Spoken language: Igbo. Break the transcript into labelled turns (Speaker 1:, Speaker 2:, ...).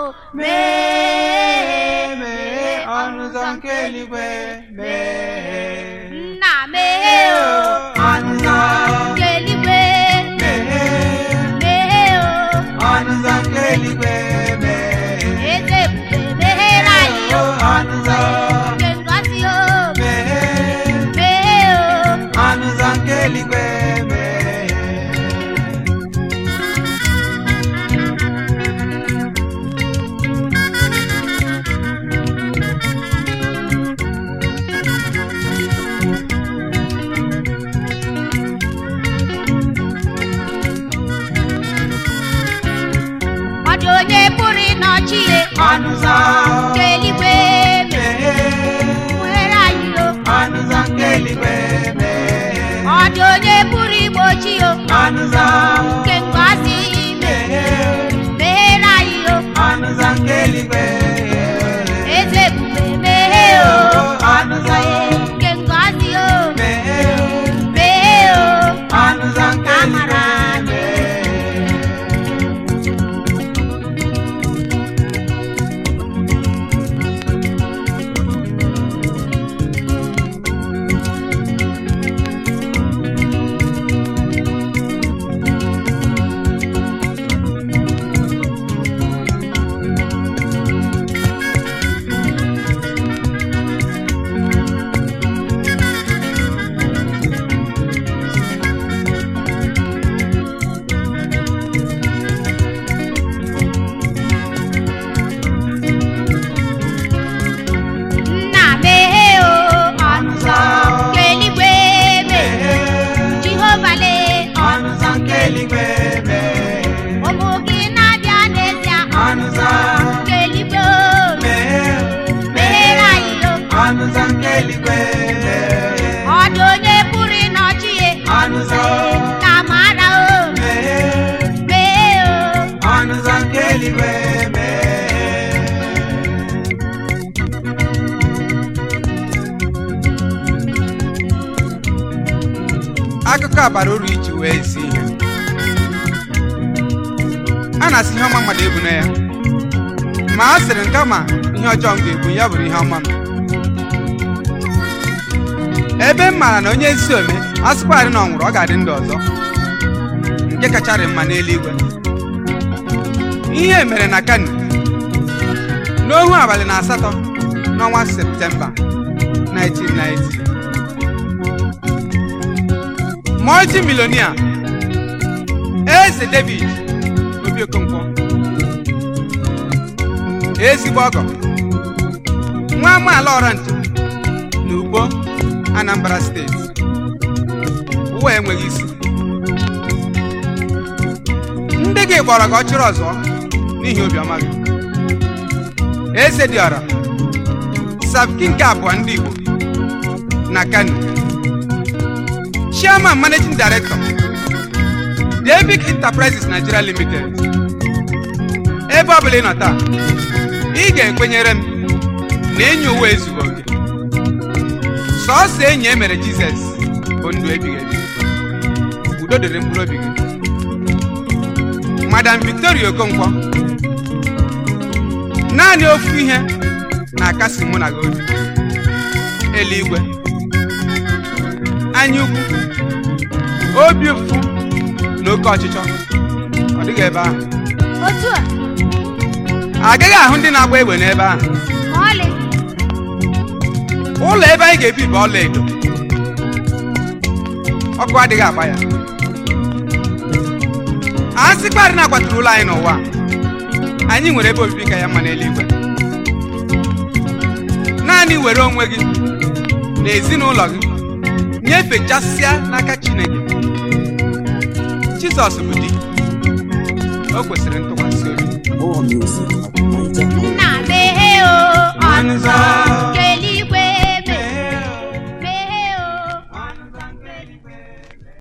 Speaker 1: meghee meghee ọnụ ụzọ nke eluigwe meghee
Speaker 2: nna meghee o
Speaker 1: ọnụ ụzọ
Speaker 2: nke eluigwe
Speaker 1: meghee
Speaker 2: meghee o
Speaker 1: ọnụ ụzọ nke eluigwe meghee
Speaker 2: eze ebube meghere anyị o
Speaker 1: ọnụ ụzọ
Speaker 2: nke ngọzi o
Speaker 1: meghee
Speaker 2: meghee o
Speaker 1: ọnụ ụzọ nke eluigwe meghee
Speaker 2: ọ dị onye pụrụ ịnọchi ihe
Speaker 1: ọnụ ụzọ
Speaker 2: nke eluigwe
Speaker 1: meghee
Speaker 2: meghere anyị o
Speaker 1: ọnụ ụzọ nke eluigwe meghee
Speaker 2: ọ dị onye pụrụ igbochi o
Speaker 1: ọnụ ụzọ
Speaker 2: nke ngọzi
Speaker 1: meghee
Speaker 2: meghere anyị o
Speaker 1: ọnụ ụzọ nke eluigwe
Speaker 2: eze ebube meghee o
Speaker 1: ọnụ ụzọ
Speaker 2: nke ngọzi o
Speaker 1: meghee
Speaker 2: meghee o
Speaker 1: ọnụ ụzọ nke
Speaker 2: amara
Speaker 1: eluigwe
Speaker 2: nna meghee o ọnụ ụzọ nke eluigwe meghee jehova lee
Speaker 1: ọnụ ụzọ nke eluigwe meghee
Speaker 2: ụmụ gị na-abịa n'ezie
Speaker 1: ọnụ ụzọ
Speaker 2: nke eluigwe o
Speaker 1: meghee
Speaker 2: meghere anyị o
Speaker 1: ọnụ ụzọ nke eluigwe meghee
Speaker 2: ọ dị onye pụrụ ịnọchi ihe
Speaker 1: ọnụ ụzọ
Speaker 2: ka mara o
Speaker 1: meghee
Speaker 2: meghee o
Speaker 1: ọnụ ụzọ nke eluigwe meghee akụkọ a bara uru iji wee zi ihe a na-asị ihe ọma mmadụ ebu na ya ma a sịrị nke ma ihe ọjọọ m ga-ebu ya bụrụ ihe ọma m ebe m maara na onye ezi ome a sịkwarị na ọ nwụrụ ọ ga-adị ndụ ọzọ nke kacharị mma n'eluigwe ihe mere na kano n'ohu abalị na asatọ n'ọnwa septemba 1990 multimillionaire eze david obi okonkwo ezigbo ọgọ nwa amaala ọrantị na ugbo anambra steeti ụwa enweghị isi ndị gị gbọrọ gị ọchịrị ọzọ n'ihi obiọma gị eze dị ọra sabki nke abụọ ndị igbo na kano chairman managing director david enterprises nigeria limited ebe ọ bụla ị nọ taa ị ga-ekwenyere m na enyi ụwa ezughị oke sọọsọ enyi e mere jizọs bụ ndụ ebighị ebi udo dịrị mkpụrụ obi gị madam victoria okonkwo naanị ofu ihe na-akasi mụ na gị obi eluigwe anya ukwu obi ụfụ na oke ọchịchọ ọ dịghị ebe ahụ
Speaker 2: otu a
Speaker 1: agaghị ahụ ndị na-agba egbe n'ebe ahụ
Speaker 2: ma ọlị
Speaker 1: ụlọ ebe anyị ga-ebi bụ ọla edo ọkụ adịghị agba ya a sịkparị na akwaturu ụlọ anyị n'ụwa a, anyị nwere ebe obibi ka ya mma n'eluigwe naanị were onwe gị na ezinụlọ gị nyefechasịa n'aka chineke jizọs bụ di o kwesịrị ntụkwasị obi
Speaker 3: More music at Niger
Speaker 2: nna meghee o ọnụ
Speaker 1: ọnụ ụzọ